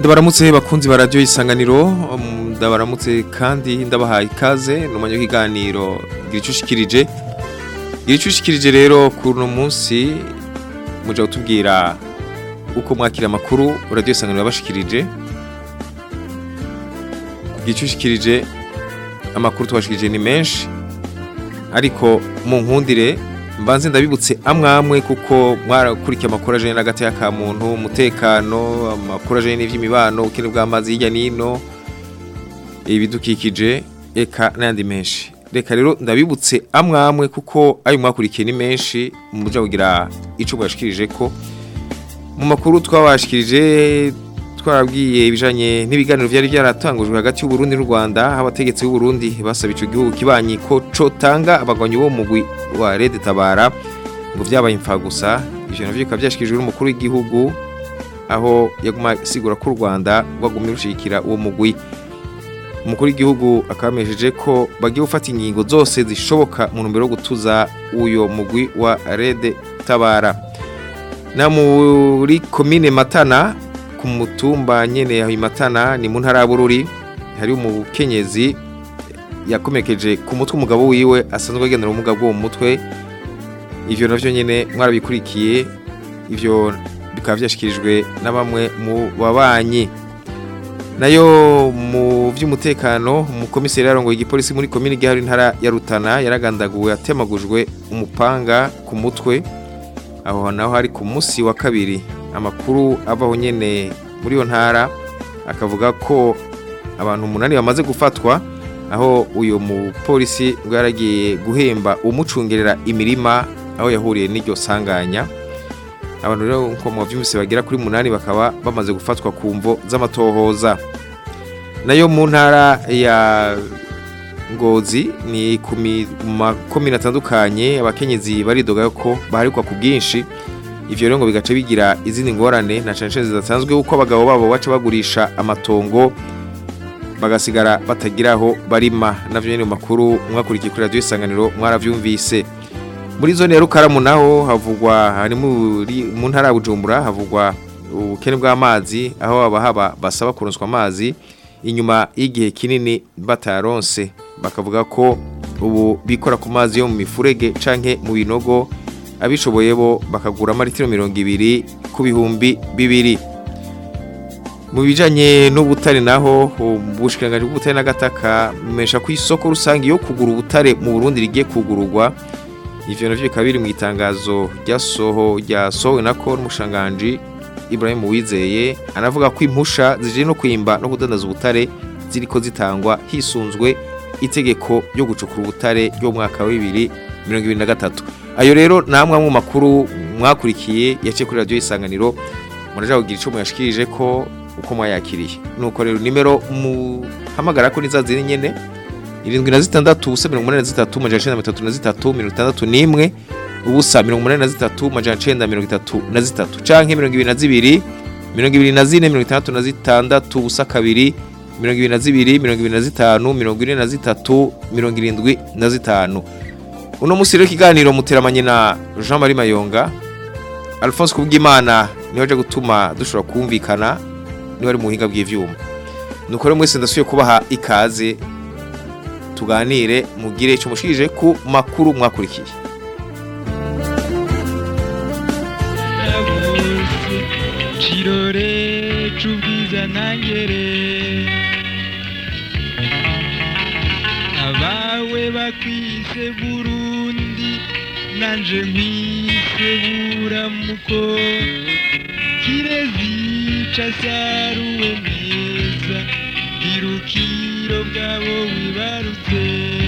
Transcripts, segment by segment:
ndabaramutse bakunzi ba radiyo isanganiro um, ndabaramutse kandi ndabahaye ikaze ni umwanya w'ikiganiro gira icyo ushikirije gira icyo ushikirije rero kuri uno munsi muja kutubwira uko mwakira amakuru radiyo isanganiro yabashikirije gira icyo ushikirije amakuru tubashikirije ni menshi ariko mu nkundire mbanze ndabibutse amwe amwe kuko mwarakurikiye amakuru ajanye n'agati ka muntu umutekano amakuru ajanye n'ivy'imibano ubukene bw'amazi hirya n'ino ibidukikije eka n'ayandi menshi reka rero ndabibutse amwe amwe kuko ayo mwakurikiye ni menshi muja kugira ico mwashikirije ko mu makuru twabashikirije twarabwiye ibijanye n'ibiganiro vyari byaratangujwe hagati y'u Burundi n'u Rwanda aho abategetsi b'u Burundi basaba ico gihugu kibanyi ko cotanga abagwanyi bo mugwi wa Red Tabara ngo vyabaye imfa gusa ivyo navyo bikaba vyashikirijwe n'umukuru w'igihugu aho yaguma sigura ko u Rwanda rwagumye rushikira uwo mugwi umukuru w'igihugu akamesheje ko bagiye gufata ingingo zose zishoboka mu ntumbero yo gutuza uyo mugwi wa Red Tabara na muri komine Matana ku mutumba nyene aho imatana ni mu ntara y'Bururi hari umukenyezi yakomekeje ku mutwe umugabo wiwe asanzwe agendera ubumuga bwo mu mutwe ivyo navyo nyene mwarabikurikiye ivyo bikaba vyashikirijwe na bamwe mu babanyi nayo mu vy'umutekano umukomiseri yarongoye igipolisi muri komine gihari ntara ya Rutana yaragandaguwe atemagujwe umupanga ku mutwe aho naho hari ku musi wa kabiri amakuru avaho nyene muri iyo ntara akavuga ko abantu umunani bamaze gufatwa aho uyu mupolisi ngo yaragiye guhemba umucungerera imirima aho yahuriye n'iryo sanganya abantu rero nko mu byumvise bagera kuri munani bakaba bamaze gufatwa ku mvo z'amatohoza nayo mu ntara ya ngozi ni ku makomine atandukanye abakenyezi baridoga ko baharikwa ku bwinshi ivyo rero ngo bigace bigira izindi ngorane na cane cane zidasanzwe uko abagabo babo baca bagurisha amatongo bagasigara batagiraho barima navyo nyene mu makuru mwakurikiye kuri radio isanganiro mwaravyumvise muri zone ya Rukaramu naho havugwa hari muri mu ntara ya Bujumbura havugwa ubukene bw'amazi aho abahaba basaba kuronswa amazi inyuma y'igihe kinini bataronse bakavuga ko ubu bikora ku mazi yo mu mifurege canke mu binogo abishoboye bo bakagura amaritiro mirongo ibiri ku bihumbi bibiri mu bijanye n'ubutare naho ubushikiranganje bw'ubutare n'agataka mesha ku isoko rusange yo kugura ubutare mu Burundi rigiye kugururwa ivyo navyo bikaba biri mu itangazo ryasoho ryasohowe nako n'umushanganji Ibrahim Uwizeye anavuga ko impusha zije no kwimba no kudandaza ubutare ziriko zitangwa hisunzwe itegeko ryo gucukura ubutare ryo mwaka wa 2023 ayo rero namwe mu makuru mwakurikiye yace kuri radio isanganiro muraja kugira ico muyashikirije ko uko mwayakiriye nuko rero nimero muhamagara ko nizaziri nyene irindwi na zitandatu ubusa mirongo umunani na zitatu majana icenda mirongo itatu na zitatu mirongo itandatu n'imwe ubusa mirongo umunani na zitatu majana icenda mirongo itatu na zitatu canke mirongo ibiri na zibiri mirongo ibiri na zine mirongo itandatu na zitandatu ubusa kabiri mirongo ibiri na zibiri mirongo ibiri na zitanu mirongo ine na zitatu mirongo irindwi na zitanu uno musi rero ikiganiro muteramanye na Jean Marie Mayonga Alphonse Kubwimana niho aje gutuma dushobora kumvikana niho ari mu buhinga bw'ivyuma nuko rero mwese ndasuye kubaha ikaze tuganire mugire ico mushikije ku makuru mwakurikiye Chirore chubwiza nangere abawe bakwise Burundi nanje nkwise buramuko kirezi casaruwe neza irukiro bwabo wibarutse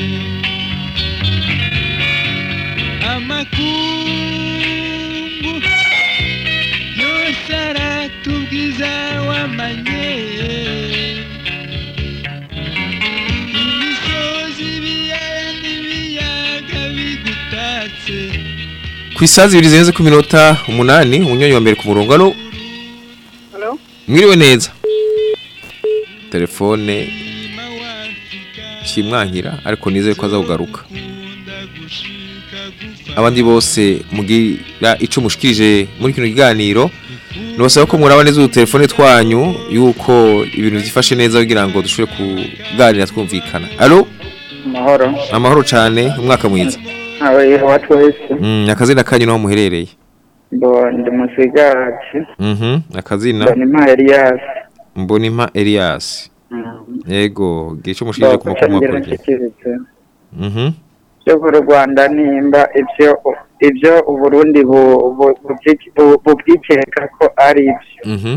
amakungu yose aratubwiza wamanye imisozi ibiyaya n'ibiyaga bigutatse ku isazi zibiri zirenze ku minota umunani umunyonyi wa mbere ku murongo alo Halo? mwiriwe neza telefone kimwankira ariko nizeye ko azakugaruka abandi bose mugira ico mushikirije muri kino kiganiro nubasaba ko muraba neza udutelefone twanyu yuko ibintu byifashe neza kugira ngo dushobore kuganira twumvikana alo amahoro amahoro cyane umwaka mwiza abaye watu wese Mm, akazina kanyu naho muherereye bo ndi musigati Mhm, akazina mbonima Elias mbonimpa Elias yego gice bo mushije ku makuru kucangira mwakurikije nshikirize Mhm byo ku Rwanda nimba ibyo ibyo Uburundi bu- bu- bubyi- bu- bubwikeka ko ari byo Mhm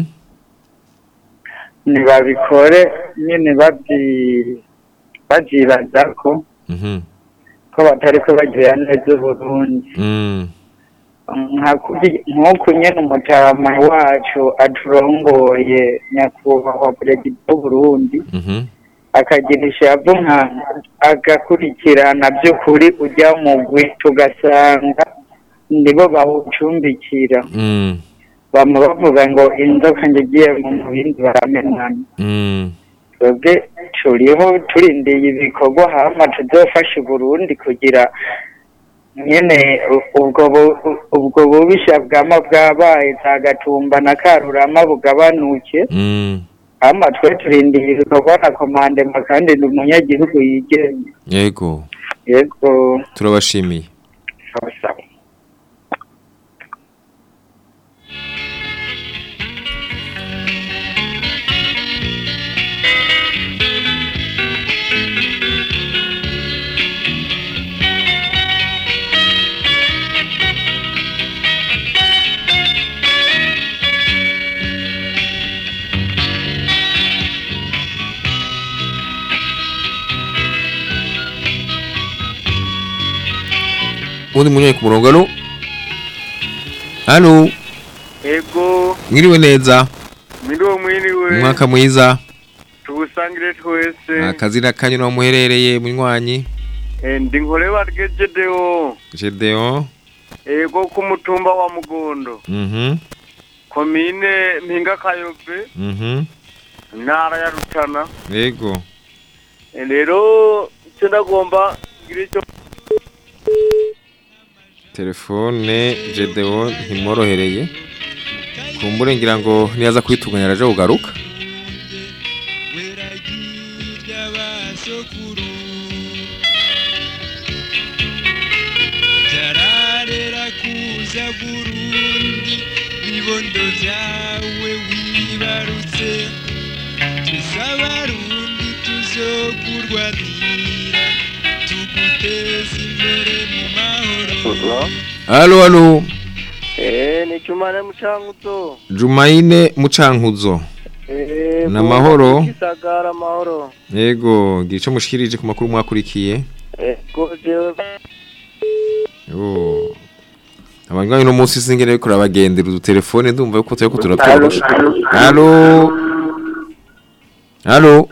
ntibabikore nyine babyi babyibaza ko Mhm ko batari ko bagirira neza Uburundi Mm nka kuri- nk'uku nyine umutama wacu aturongoye nyakubahwa perezida w'uburundi Mhm akagira ishavu nka agakurikirana by'ukuri ujya mugwi tugasanga nibo bawucumbikira Mm bama bavuga ngo inzoka ngiye mu bindi baramenana Mm twebwe turiho turindiye ibikorwa hama tuzofasha uburundi kugira nyene u- ubwo bu- ubwo bubisha bwama bwabaye za gatumba na karurama bugabanuke Mm hama twe turindiye ibikorwa na komandema kandi ni umunyagihugu yigenga yego yego turabashimiye sawa sawa undi munyayi ku murongo alo alo ego mwiriwe neza mwiriwe mwiriwe umwaka mwiza tuwusangire twese akazina kanyu naho muherereye munywanyi Eh, ndi nkore bargejedewo Gedeon ego ku mutumba wa mugondo Mhm komine mpinga kayobe Mhm ntara ya rutana yego Eh, rero icyo ndagomba ngira icyo telefone Gedeon ntimworohereye kumbure ngira ngo niyaza kwitunganya araje kugaruka weragirya basokuru byararera kuza burundi ibibondo byawe wibarutse twese abarundi tuzokurwanira tuguteza imbere mu mahoro alo alo eh ni cumane mucanguzo Jumaine Mucankuzo eh Ni amahoro? gisagara amahoro yego gice mushikirije ku makuru mwakurikiye ego jewe Oh. Abangwanyi no munsi singere ariko rabagendera udutelefone ndumva yuko turiko turatworosha. Allo. Allo.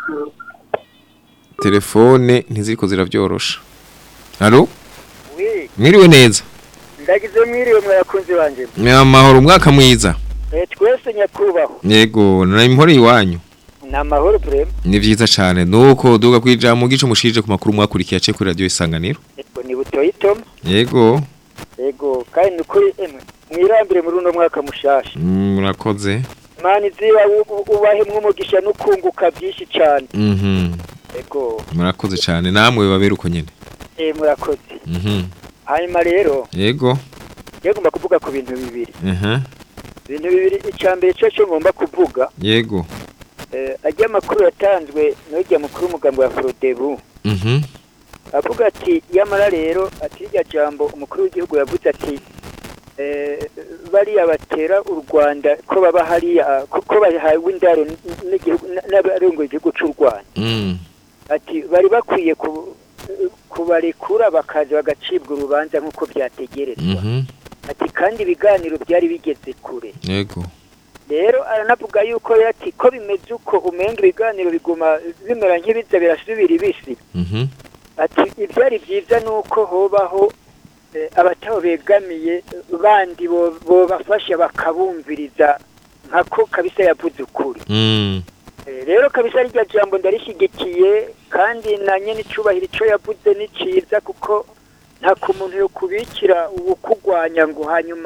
Telefone ntiziriko ziravyorosha. Allo. wi Mwiriwe neza. ndagize mwiriwe mwakunzi banje Ni amahoro umwaka mwiza. Eh, twese nyakubahwa Yego, na impore iwanyu. ni amahoro prema Ni vyiza cane. Nuko duga kwijambo gico mushije ku makuru mwakurikiye ace kuri radio isanganiro. ego ni butoyitoma Yego. ego kandi ni ukuri emwe mwirambire muri uno mwaka mushasha Mm, Murakoze. mani ziba ubahemwe umugisha n'ukunguka byinshi cyane Mhm. ego Murakoze cane. Namwe babera uko nyene. eh murakoze Mhm. hanyuma rero Yego. yagomba kuvuga ku bintu bibiri Aha. ibintu bibiri icya mbere cyo cyo ngomba kuvuga Yego. eh, ajya amakuru yatanzwe n'ujya mukuru w'umugambi wa forodebu Mhm. avuga ati yamara rero ati irya jambo umukuru w'igihugu yavuze ati eh, bariya batera u rwanda ko baba hariya ko ko bahawe indaro n- n'igihugu n- n'abarongoye igihugu cy'u rwanda Mm. ati bari bakwiye ku- kubarekura bakaza bagacibwa urubanza nk'uko byategerezwa Mhm. ati kandi ibiganiro byari bigeze kure Yego. rero aranavuga yuko ati ko bimeze uko umenga ibiganiro biguma bimera nk'ibiza birasubira ibisi Mhm. ati ibyari byiza ni uko hobaho eh, abataho begamiye bandi bo- bobafasha bakabumviriza nkako kabisa yavuze ukuri Mm. Eh, rero kabisa rirya jambo ndarishyigikiye kandi na nyene icubahiro ico yavuze ni ciza kuko nta ku muntu yo kubikira uwukugwanya ngo hanyuma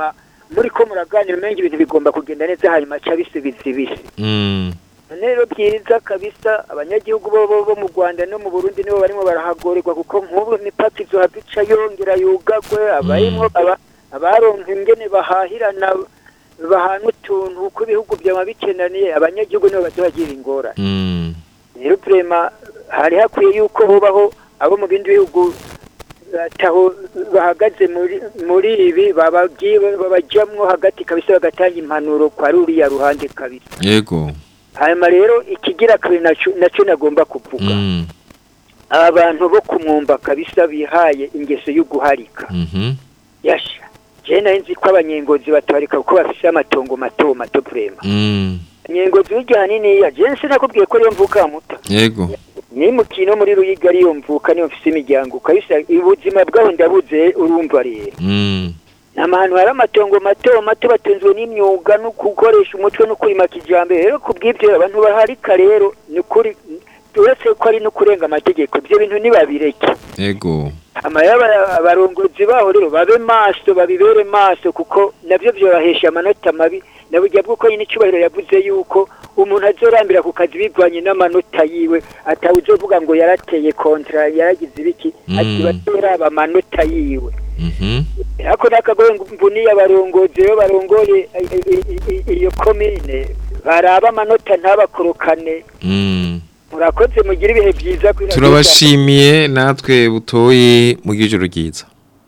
muri ko muraganira umenga ibintu bigomba kugenda neza hanyuma aca bisubiza ibisi Mm. none rero byiza kabisa abanyagihugu bo bo bo mu Rwanda no mu Burundi nibo barimo barahagorerwa kuko nk'ubu imipaka izo habica yongera yugagwe abarimo aba abaronka ingene bahahirana bahana utuntu uko ibihugu byaba bikenaniye abanyagihugu nibo bazobagira ingorane Mm. rero prema hari hakwiye yuko bubaho abo mu bindi bihugu ataho bahagaze muri muri ibi babagiye babajamwo hagati kabisa bagatanga impanuro kwa ruriya ruhande kabisa Yego. hanyuma rero ikigira kabiri naco naco nagomba kuvuga Mm. aba bantu bo kumwumva kabisa bihaye ingeso yo guharika Mhm. yasha je nari nzi ko abanyengozi batabarika kuko bafise amatongo mato mato prema Mm. nyengozi w'irya haniniya je sinakubwiye ko ariyo mvuka muta Yego. ni mukino muri ruyiga ariyo mvuka niyo mfise imiryango kabisa ubuzima bwaho ndabuze urumva rero Mm. ni ahantu hari amatongo mato mato batunzwe n'imyuga no gukoresha umutwe no kurima kijambere rero ku bw'ibyo abantu baharika rero ni ukuri uretse ko ari no kurenga amategeko ibyo bintu ntibabireke Yego. amayaba abarongozi baho rero babe maso babibere maso kuko navyo vyobahesha amanota mabi na burya bw'uko nyine icyubahiro yavuze yuko umuntu azorambira ku kazi bivanye n'amanota yiwe atawe uzovuga ngo yarateye kontra yaragize ibiki ati Mm. batoraba amanota yiwe Mhm. ariko nakagoye mbuniye abarongozi rero barongoye i- i- i- i- iyo komine baraba amanota ntabakorokane Mm. murakoze mugire ibihe byiza kuri radiyo Turabashimiye natwe butoyi mu gijoro ryiza.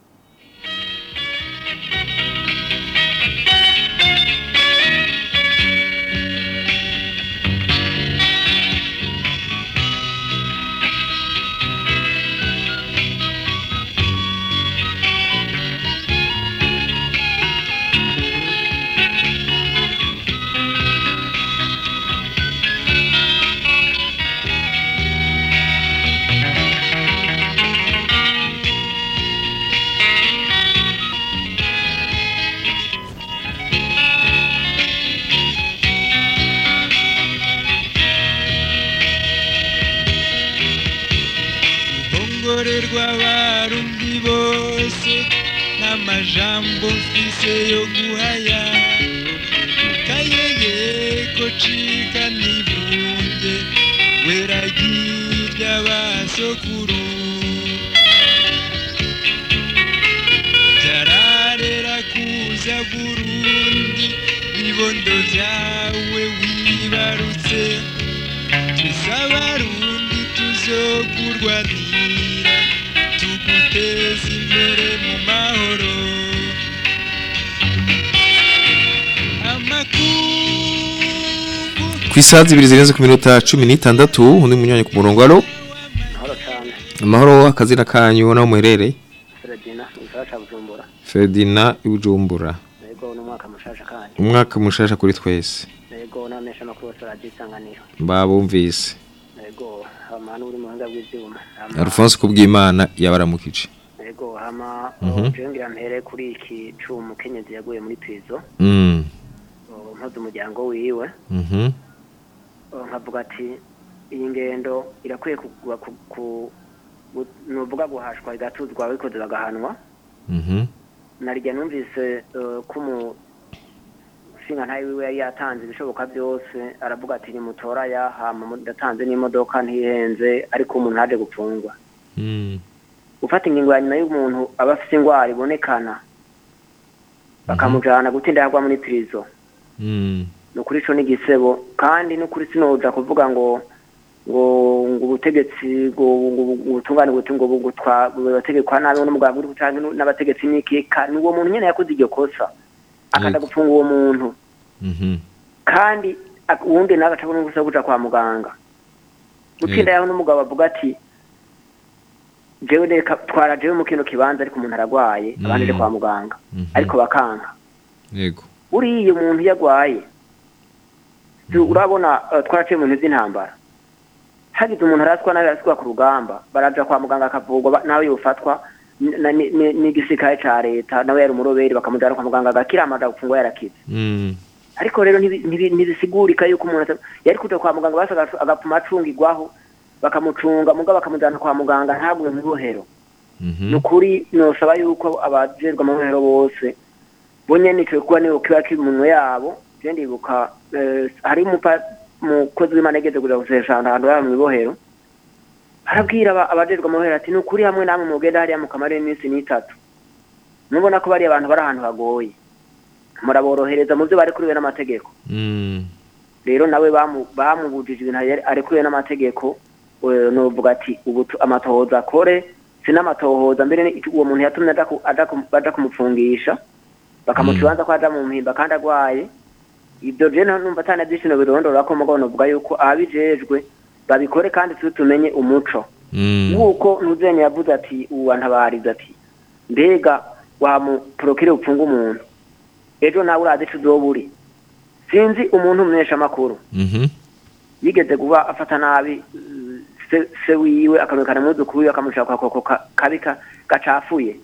ruhongore rw'abarundi bose n'amajambo mfise yo guhaya kayeye ko cika nibunge weragirya basokuru byararera kuza burundi bibondo vyawe wibarutse tuzabarundi tuzokurwanira tuguteza imbere mu mahoro amakungu Ku isaha zibiri zirenze ku minota cumi n'itandatu undi munyanya ku murongo alo Mahoro cyane amahoro akazina kanyu naho muherereye Ferdina igisara ca Bujumbura Ferdinand Ibujumbura yego n'umwaka mushasha kandi umwaka mushasha kuri twese yego n'amesha makuru yose aragisanganira babumvise yego hama n'uri mu buhinga bw'ivyuma Hama- Alphonse kubw'Imana yabaramukije yego hama Mhm. jengira mpere kuri iki cumu kenyezi yaguye muri prizo mm mpoze umuryango wiwe mhm Oh, nkavuga ati iyi ngendo irakwiye kugwa ku, ku gu- nuvuga guhashwa igatuzwa ababikoze bagahanwa mhm narya numvise eh, ko umushinga ntayo wiwe yari yatanze ibishoboka byose aravuga ati nimutora yahama mu- ndatanze n'imodoka ntihenze ariko umuntu ntaje gupfungwa mm gufata ingingo ya nyuma y'umuntu aba afite indwara ibonekana bakamujana gutinda yagwa muri prison mm ni ukuri ico n'igisebo kandi ni ukuri sinoja kuvuga ngo ngo ngo ubutegetsi ngo ngo ubutungane buti ngo bugutwa bubategekwa nabi n'umugabo uri gutange n'abategetsi n'ikeka ni uwo muntu nyene yakoze iryo kosa akanda Yego. gufunga uwo muntu mhm kandi ak- uwundi nawe acabona ubusa kuja kwa muganga gutinda yaho n'umugabo avuga ati jewe reka twara jewe mu kino kibanza ariko umuntu aragwaye abandi ari Mm. kwa muganga Mhm. ariko bakanka yego uriya umuntu iyo agwaye tu- urabona eh, twaraciye mu bintu by'intambara hagize umuntu araswa nawe araswa ku rugamba baraja kwa muganga akavurwa ba- nawe yofatwa n- na- ni- ni- n'igisirikare ca leta nawe yari umuroberi bakamujana kwa muganga agakira amaja gufungwa yarakize mm ariko rero ntibi- ntibi- ntibisigurika yuko umuntu ata- yari kuja kwa muganga basi agacu- agapfuma acungigwaho bakamucunga muga bakamujana kwa muganga ntagume mu bohero mhm ni ukuri nosaba yuko abajejwe amabohero bose bo nyene ico kuba niyo kiba kiri mu minwe yabo je ndibuka eh, hari umupa- umukozi w'imana yigeze kuja gusesha ahantu baba mw'ibohero arabwira aba- abajejwe amabohero ati ni ukuri hamwe namwe mugenda hariya mukamara iminsi n'itatu mubona ko bariya abantu bari ahantu hagoye muraborohereza mu byo barekuriwe n'amategeko Mm. rero nawe bamu- bamubujije ibintu yari- arekuriwe n'amategeko eh, novuga ati ubu tu- amatohoza akore sinamatohoza mbere ni- uwo muntu yatumye aja ku- aja ku- baja kumupfungisha bakamuca Mm. ibanza ko aja mu mpimba kandi agwaye ibyo je nta- numva atana byishino birondora ko mugabo novuga yuko ababijejwe babikore kandi tube tumenye umuco Mm. nk'uko ntuzenya yavuze ati uwantabariza ati mbega wamuporokire upfunga umuntu ejo nawe urazi ico uzoba uri sinzi umuntu umumenyesha amakuru Mhm. yigeze kuba afata nabi uh, se, se wiwe akamwekana umwuzukuru wiwe akamushaka kwa koko ka- kabi ka- gacafuye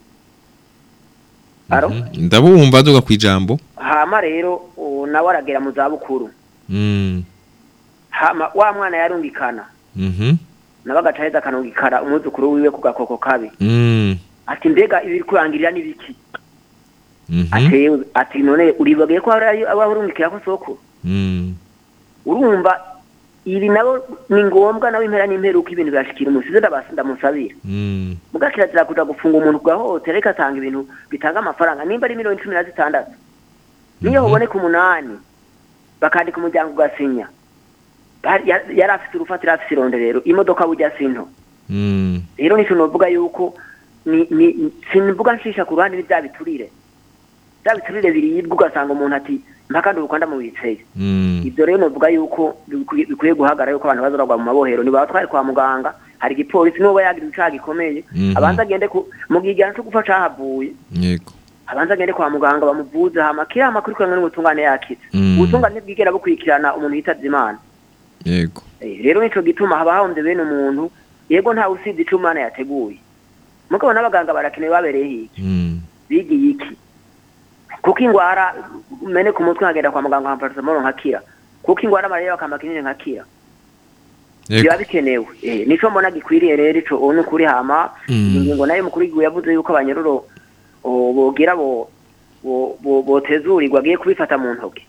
aro Mhm. ndabumva duga kwijambo hama rero uh, nawe aragera mu zabukuru Mm. hama wa mwana yarungikana Mhm. nawe agaca aheza akanungikana umwuzukuru wiwe ku gakoko kabi Mm. ati mbega ibiri kurangirira ni biki Mhm. atewe ati none uribagiye ko hari abahurungikira ko soko Mm. urumva ibi nabo ni ngombwa nawe impera n'imperuka ibintu birashikira umusize ndabasi ndamusabira Mm. muga kirazira kuja gufunga umuntu bwahohotera reka atanga ibintu bitanga amafaranga nimba ari miliyoni cumi na zitandatu niyo Mhm. huboneka umunani bakandika umuryango ugasinya Bari- ya- yari afite urufatiro afite ironderero imodoka bujya sinto Mm. rero nico novuga yuko ni ni simvuga nshisha ku ruhande n'ibya biturire bya biturire biribwa ugasanga umuntu ati mpaka ndi ukanda mu biceye Mm. ibyo rero novuga yuko bikwiye bikwiye guhagarara yuko abantu bazoragwa mu mabohero niba twari kwa muganga hari igipolisi n'uwo yagira icaha gikomeye Mhm. abanza agende ku mu gigana cyo gupfa cahavuye Yego. abanza agende kwa muganga bamuvuze hama kiriya amakuru kurangwa n'ubutungane yakize Mm. ubutungane bwigera bukurikirana umuntu yitavye imana Yego. Eh, rero nico gituma haba hahomvye bene umuntu yego ntawe usibye ico imana yateguye mugabo n'abaganga barakenewe babereye hiki Mm. bigiye iki kuko ingwara mene ku mutwe nkagenda kwa muganga nkamfarasamoro nkakira kuko ingwara malariya bakampa kinini nkakira Yego. biba bikenewe eh, nico mbona gikwiriye rero ico ubu ni ukuri hama Mm. ingingo nayo mukuru w'igihugu yavuze yuko abanyeruro o, bogira bo bo- bo- botezurirwa agiye kubifata mu ntoki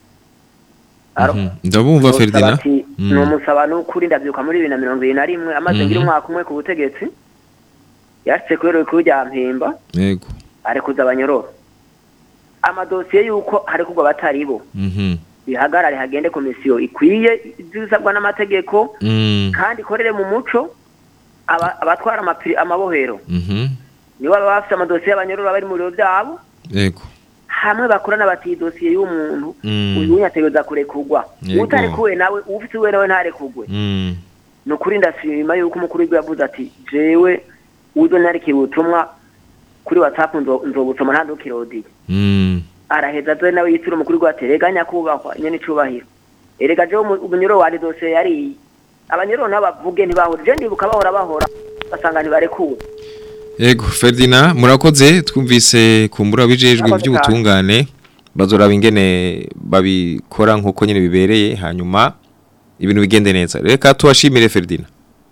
Aro? Mhm. Ndabumva Nosaba Ferdinand. ati, Mm. nomusaba n'ukuri ndavyuka muri bibiri na mirongo ibiri na rimwe amaze Mhm. ngira umwaka umwe ku butegetsi yashitse kubera ibikuru rya mpimba Yego. arekuza abanyororo amadosiye y'uko harekugwa abatari bo Mhm. bihagarare hagende komisiyo ikwiye ibisabwa n'amategeko Mm. kandi ikorere mu muco aba- abatwara amapiri amabohero Mhm. nibo baba bafite amadosiye y'abanyororo bari mu biro byabo Yego. hamwe bakorana bati idosiye y'umuntu Mm. uyu unyategereza kurekugwa Yego. utarekuwe nawe ufite uwe nawe ntarekugwe Mm. ni ukuri ndashima yuko umukuru w'igihugu yavuze ati jewe uzo narikiye ubutumwa kuri whatsapp nzo- nzobusoma ntandukirodiye Mm. araheza aze nawe yitira umukuru w'igihugu ati rega nyakubahwa nyene icubahiro erega jewe umu- umunyoro wari dosiye yariye abanyoro nabo bavuge ntibahora je ndibuka bahora bahora basanga ntibarekuwe Yego Ferdinand murakoze twumvise kumbura bijejwe Murakoze by'ubutungane bazoraba ingene babikora nkuko nyene bibereye hanyuma ibintu bigende neza reka tubashimire Ferdinand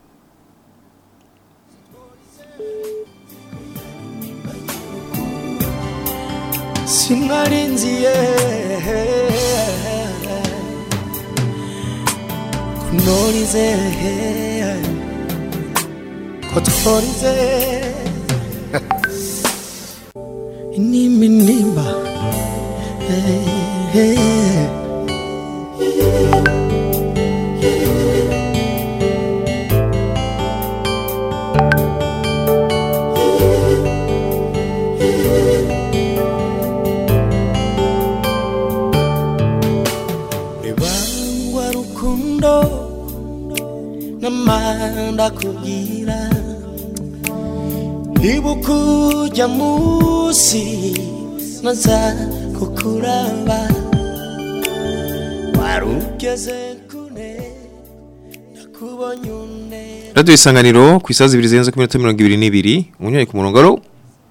sinarinziye kunorize ko tworize iniminimba ribangwa rukundo n'amanda kugira ibuka ujya munsi naza kukuraba warugeze kune nakubonye une Radio isanganiro ku isazi 2 zirenze ku minota 22 umunyoye ku murongo alo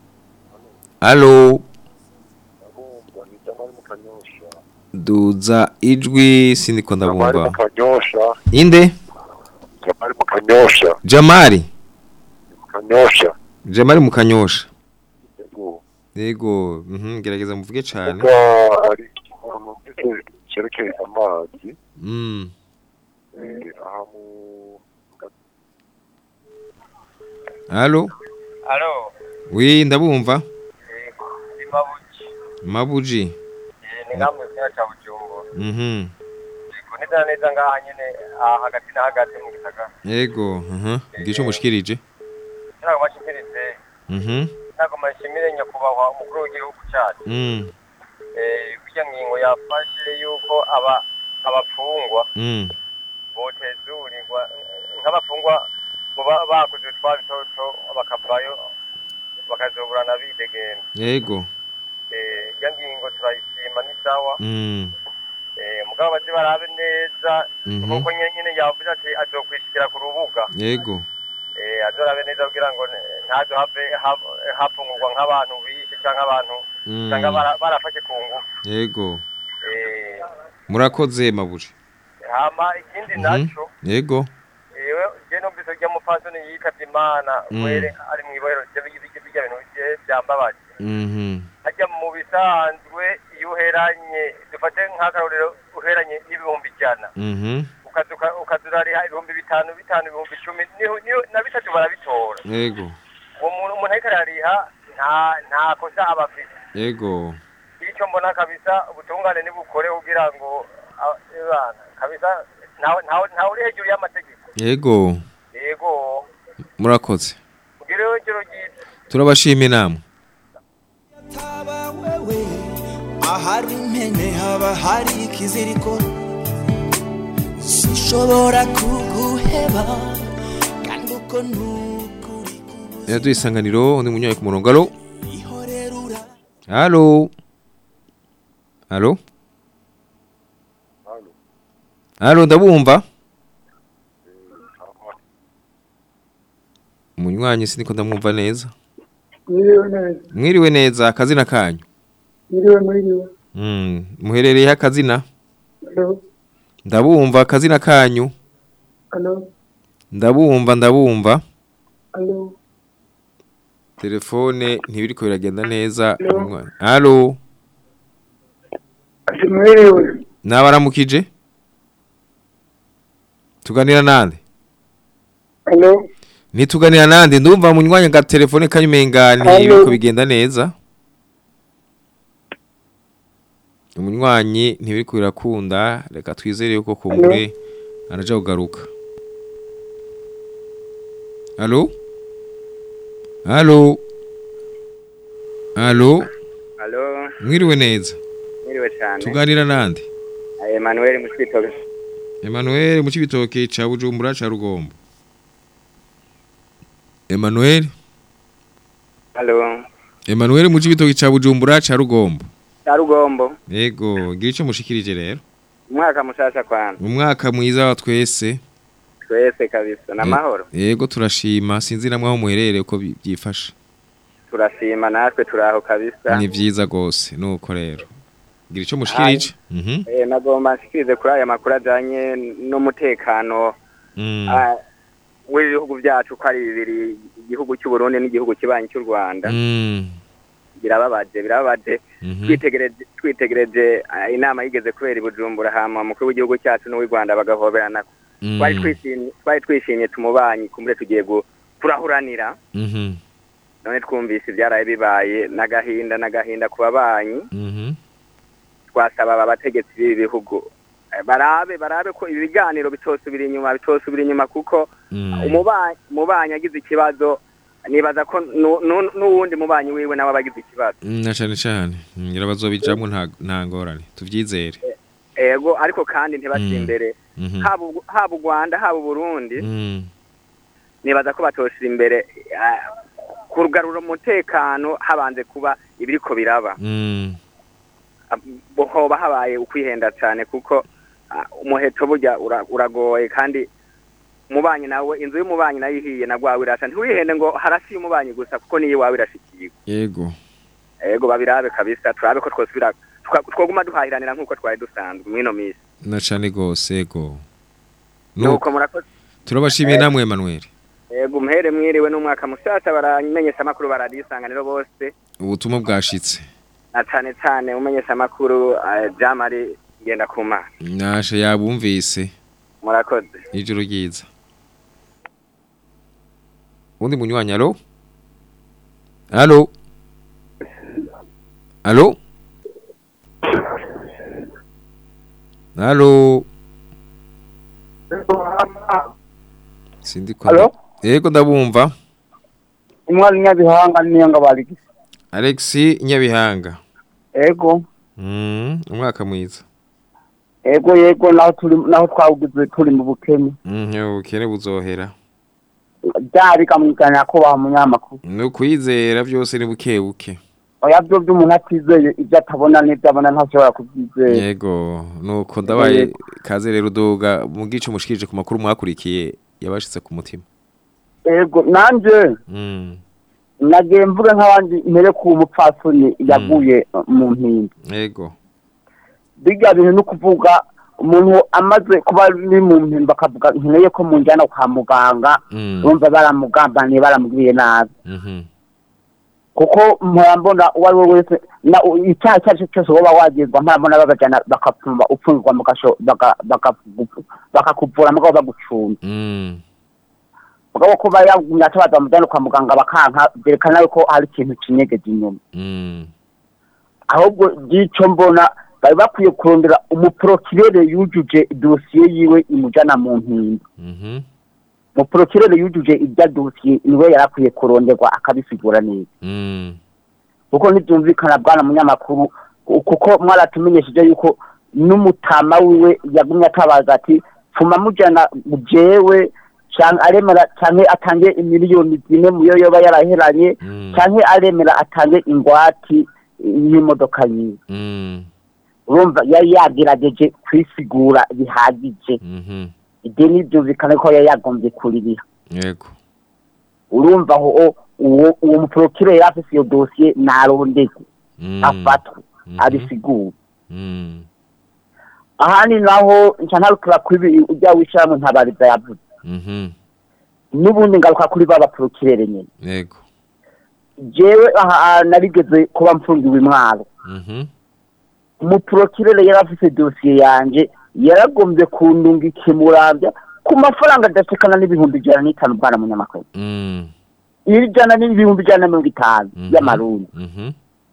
Allo Duza ijwi sindiko Jamari ndabumva mukanyosha Inde Jamari mukanyosha Jamari mukanyosha Jamari mukanyosha Yego. yego mhm gerageza muvuge cyane Kuba hari ikintu mfite cyerekeye amazi mm eh, aha mu Allo Alo, oui ndabumva ni Mabuji. mabuji Ni ngamwe kya cha Bujumbura. mhm Yego neza neza ngaha nyene aha hagati na hagati mu gisagara. yego mhm ngico mushikirije Ntabwo bashikirize. mhm Ntabwo mashimire nyakubahwa umukuru w'igihugu cyacu. mm Eh, kujya ngingo yafashe yuko aba abafungwa mm botezurirwa nk'abafungwa muba bakoze twa bitoto bakavayo bakazoburana bidegembya. yego Eh, iyo ngingo turayishima ni sawa. mm Eh, mugabo bazi barabe neza Mhm. kuko nyine yavuze ati azokwishikira ku rubuga yego eh azorabe neza kugira ngo ne- ntazo have hap- hapfungurwa nk'abantu bishe cyangwa abantu Mm. cyangwa bara- barafashe ku ngufu yego eh murakoze mabuji hama ikindi Mhm. naco yego ewe je numvise rya mupfasoni yikavye imana Mm. were ari mw'ibohero ry'ibijya bintu bye byambabaje mhm hajya mu bisanzwe iyo uheranye dufate nk'akarorero uheranye n'ibihumbi ijana mhm ukazuka ukazurariha ibihumbi bitanu bitanu ibihumbi icumi niho niho na bitatu barabitora yego uwo muntu umuntu ariko arariha nta nta kosa aba afite yego icyo mbona kabisa ubutungane nibukore kugira ngo a- ebana kabisa ntawe ntawe ntawe uri hejuru y'amategeko yego yego murakoze ugireho ijoro ryiza turabashimiye namwe Taba wewe ahari impene haba hari ikiziriko sinshobora kuguheba kandi uko nukuri yaduye isanganiro undi munyoye ku murongo alo ihorerura alo alo alo ndabumva umunywanyi siniko ndamwumva neza Mwiriwe neza. mwiriwe neza akazina kanyu Mwiriwe mwiriwe. Mm, muherereye akazina Alo. ndabumva akazina kanyu Alo. ndabumva ndabumva Alo. telefone ntibiriko biragenda neza umunywanyi. alo Ati mwiriwe. nabaramukije tuganira nande Alo. Nituganira nande ndumva munywanya ga telefone kanyumengani Allo. ibiko bigenda neza. Umunywanyi ntibiriko birakunda reka twizere yuko kumure araja kugaruka. Allo? Allo? Allo? Halo, Mwiriwe neza. mwiriwe cyane. Tuganira nande? Emmanuel Mushitobe. Emmanuel mu cibitoke ca Bujumbura ca Rugombo. Emmanuel Halo, Emmanuel mu cibitoke ca Bujumbura ca Rugombo. Tarugombo. Yego, gira ico mushikirije rero. Umwaka mushasha kwana. Umwaka mwiza wa twese. Twese kabisa namahoro. Yego turashima sinzi namwe aho muherere uko bi- byifashe. Turashima natwe turaho kabisa. Ni vyiza gose nuko rero. Gira ico mushikirije. Mhm. Eh nagomba nshikirize kuri aya makuru ajanye n'umutekano Mm. ah, w'ibihugu byacu ko ari bibiri igihugu cy'u Burundi n'igihugu kibanyi cy'u Rwanda. Mm. Birababaje birababaje. Mhm. Twitegereje twitegereje ah, inama yigeze kubera i Bujumbura hama umukuru w'igihugu cyacu n'uw'i Rwanda bagahoberana. Mm. Twari twishimye twari twishimye tumubanyi kumure tugiye gu- kurahuranira. Mhm. none twumvise ibyaraye bibaye n'agahinda n'agahinda ku babanyi Mhm. twasaba aba bategetsi b'ibi bihugu eh, barabe barabe ko ibi biganiro bitosubira inyuma bitosubira inyuma kuko Mm. umubanyi umubanyi agize ikibazo nibaza ko nu- nu- n'uwundi mubanyi wiwe nawe aba agize ikibazo Mm, Na cane cane. Ngira bazobijamwe nta nta ngorane. Tuvyizere. ego ariko kandi ntibace Mm. imbere Mhm. haba u- haba u Rwanda haba u Burundi Mm. nibaza ko batoshira imbere eh, kugarura umutekano habanze kuba ibiriko biraba Mm. hoba habaye ukwihenda cyane kuko ah, umuheto burya ura- uragoye kandi umubanyi nawe inzu y'umubanyi nayo ihiye na gwawe irasha ntiwihende ngo harasiye umubanyi gusa kuko niyo iwawe irashikiye Yego. ego babirabe kabisa turabe ko twosubira tuka- twoguma duhahiranira nk'uko twari dusanzwe mwino misi Na cane gose yego. nuko murakoze Turabashimiye namwe Emmanuel. ego muhere mwiriwe n'umwaka mushasha baramenyesha amakuru baradisanganiro bose ubutumwa bwashitse na cane cane umenyesha amakuru Jean Marie ngenda kuma nashe yabumvise murakoze ijoro ryiza undi munywanyi alo alo alo alo sindi kwa Alo? yego ndabumva umwari nyabihanga niyo ngo barigise Alexi Nyabihanga ego mm umwaka mwiza ego yego naho turi naho twawugize turi mu bukene mhm ukene buzohera byari kamwigana ko ba munyamakuru no kwizera byose ni buke buke oya byo by'umuntu atizeye ibyo atabona n'ibyo abona ntashobora kubyizera yego nuko ndabaye kaze rero uduga mu gice mushikije ku makuru mwakurikiye yabashitse ku mutima ego nanje mm nagiye mvuge nk'abandi mbere ku mupfasoni yaguye mu mpinga yego bijya bintu no kuvuga umuntu amaze kuba ari mu mpimba akavuga nkeneye ko munjyana kwa muganga Mm. bumva baramugambaniye baramubwiye nabi mhm kuko mpora uwo ari we wese na icyaha icyo ari cyo cyose woba wagirwa mpora babajyana bakapfumba upfungirwa mu gasho baka- bakakugu- bakakuvura mugabo bagucunga mm mugabo ko bayagumye atabaza bamujyana kwa muganga bakanka byerekana yuko hari ikintu kinyegeje inyuma mm ahubwo by'icyo mbona bari bakwiye kurondera umuporokirere yujuje dosiye yiwe imujyana mu mpinga mhm umuporokirere yujuje ibya dosiye niwe yari akwiye kuronderwa akabisigura neza mm kuko ntibyumvikana bwana munyamakuru kuko mwaratumenyesheje yuko n'umutama wiwe yagumye atabaza ati pfuma mujyana jewe cyangwa aremera cyangwa atange imiliyoni zine mu yo yoba yaraheranye cyangwa aremera atange ingwati y'imodoka yiwe mm urumva yari yagerageje kwisigura bihagije mhm ideni byumvikana ko yari yagombye kuririha yego urumva aho uwo uwo muporokire yari afise iyo dosiye narondegwe mm afatwe abisigura mm ahandi naho nca ntarukira kuri ujya wishyiramo ntabariza yavuze mhm n'ubundi ngaruka kuri ba baporokirere nyine yego jewe aha narigeze kuba mfungiwe imwaro mhm umuporokirere yari afise dosiye yanjye yaragombye kundunga ikimurambya ku mafaranga adasekana n'ibihumbi ijana n'itanu bwana munyamakuru mm ijana n'ibihumbi ijana na mirongo itanu y'amarundi mhm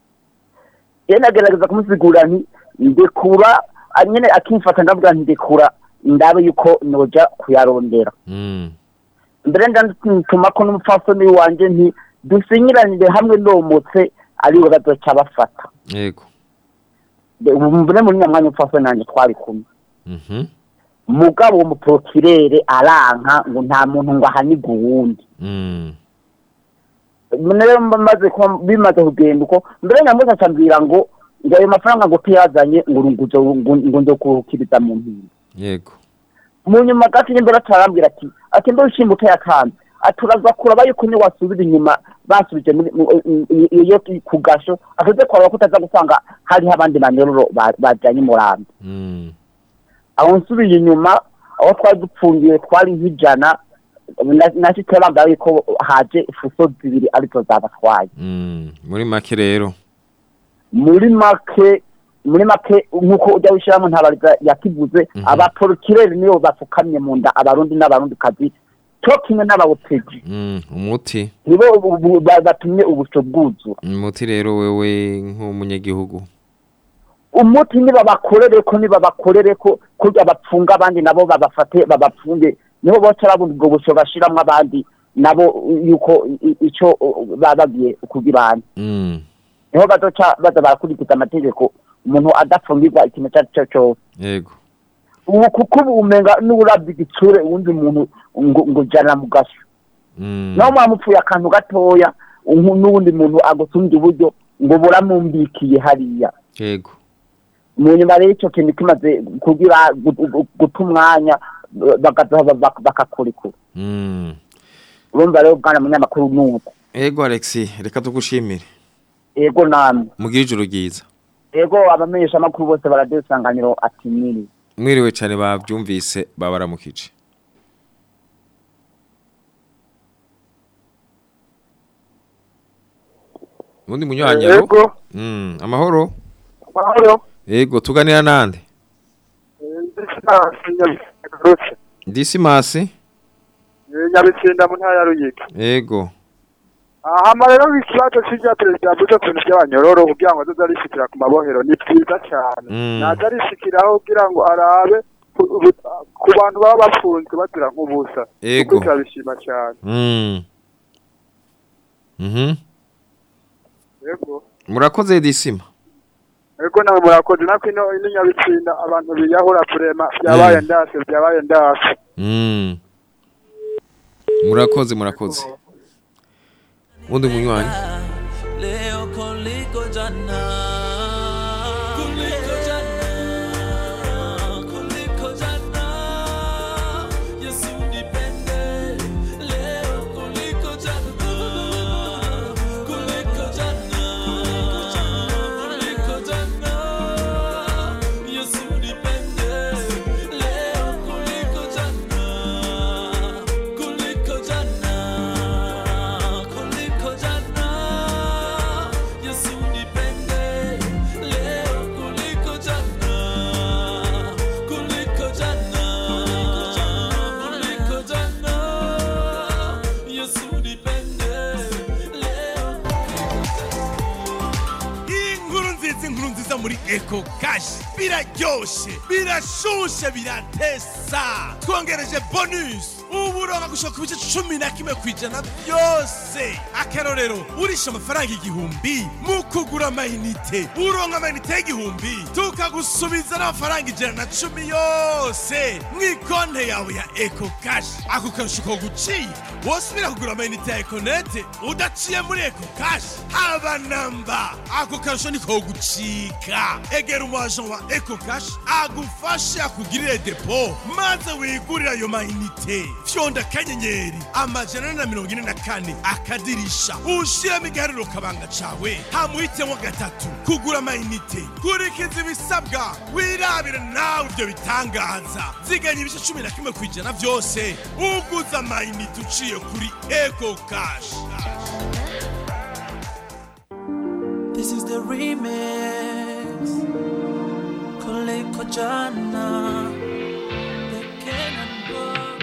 rero nagerageza kumusigura nti ndekura ah, nyine akimfata ndavuga nti ndekura ndabe yuko noja kuyarondera mm mbere ndatuma ko n'umupfasoni wanje nti dusinyiranire hamwe nomotse ariwe bazoca bafata yego ubu mbere muri nyamwanya umupfasoni nanje twari kumwe mhm mugabo uwo muporokirere aranka ngo nta muntu ngo ahanige uwundi mm rero maze kuba bimaze kugenda uko mbere nyamuze acambwira ngo ngo ayo mafaranga ngo tuyazanye ngo urunguzo ngo ngo nzo kuhukiriza mu mpinga yego mu nyuma gato imbere atarambwira ati ati mbe ushimba utayakanze aturaza kuraba yuko ni wasubira inyuma basubije muri mu- i- i- iyo ku gasho ateze kuraba ko utaza gusanga hariho abandi banyororo ba- bajyanye umurambi mm aho nsubiye inyuma aho twari dupfungiye twari nk'ijana nacyo turabambara yuko haje ifuso zibiri arizo zabatwaye mm muri make rero muri make muri make nk'uko ujya wishyiramo ntabariza yakivuze Mhm. abaporokireri nibo bapfukamye mu nda abarundi n'abarundi kazi cyo kimwe n'abawutegi mm umuti nibo ubu- ubu- ba- batumye ubusho bwuzura umuti rero wewe nk'umunyagihugu umuti niba bakorere ko niba bakorere ko kurya bapfunga abandi nabo babafate babapfunge nibo bose babona ubwo busho bashiramwo abandi nabo yuko i- i- ico uh, baba bagiye kugira mm niho bazoca baza barakurikiza amategeko umuntu adafungirwa ikintu icyo ari cyo cyose yego ubu kuko ubu umenga n'uburabyo igitsure uwundi muntu ngo ngo jana mu gasho mm naho mwamupfuye akantu gatoya umu- n'uwundi muntu agusumbya uburyo ngo buramumbikiye hariya yego mu nyuma rero icyo kintu kimaze kugira gu- gu- guta umwanya bakaza bak- bakakurikura mm urumva rero bwana munyamakuru nuko yego Alexi reka tugushimire yego namwe mugire ijoro ryiza yego abamenyesha amakuru bose baradiyo isanganiro ati mwiri mwiriwe cyane babyumvise babaramukije ubundi munywanyaro Yego. mm amahoro Mahoro. yego tuganira nande Disimasi Nyabitsinda mu ntara ya Ruyigi. yego Hama rero ikibazo cy'irya perezida yavuze ku bintu by'abanyororo kugira ngo azoze arishikira ku mabohero ni byiza cyane. Mm. Naza arishikiraho kugira ngo arabe ku- ubu- ku bantu baba bafunzwe bazira nk'ubusa. Yego. Kuko turabishima cyane. mm mhm Yego. murakoze disima Ego nawe murakoze nako ino ino nyabitsinda abantu biyahura kurema byabaye Mm. ndase byabaye ndase. mm murakoze murakoze ubundi munywanyi leo kuliko jana kuliko jana kuliko jana Yesu nipende leo kuliko jana kuliko jana kuliko jana Yesu nipende leo kuliko jana kuliko jana kuliko jana Yesu nipende leo kuliko jana kuliko jana kuliko jana Yesu nipende leo inkuru nziza inkuru nziza muri eco cash biraryoshe birashushe biratesa twongereje bonus ubu uronka gushaka ibice cumi na kimwe ku ijana byose akarorero urisha amafaranga igihumbi mu kugura amayinite uronka amayinite y'igihumbi tukagusubiza n'amafaranga ijana na cumi yose mu ikonte yawe ya eco cash ako karusho ko guciye wosubira kugura amayinite ya econete udaciye muri eco cash haba namba ako karusho niko gucika egera umuajan wa eco cash agufashe akugirire depo maze wigurire ayo mayinite fyonda akanyenyeri amajana ane na mirongo ine na kane akadirisha ushiramo igiharuro kabanga cawe hamuhitemo gatatu kugura amayinite kurikiza ibisabwa wirabire nawe ibyo bitangaza ziganya ibice cumi na kimwe ku ijana byose uguza amayinite uciye kuri eco cash This is the remix Kuliko jana The Canaan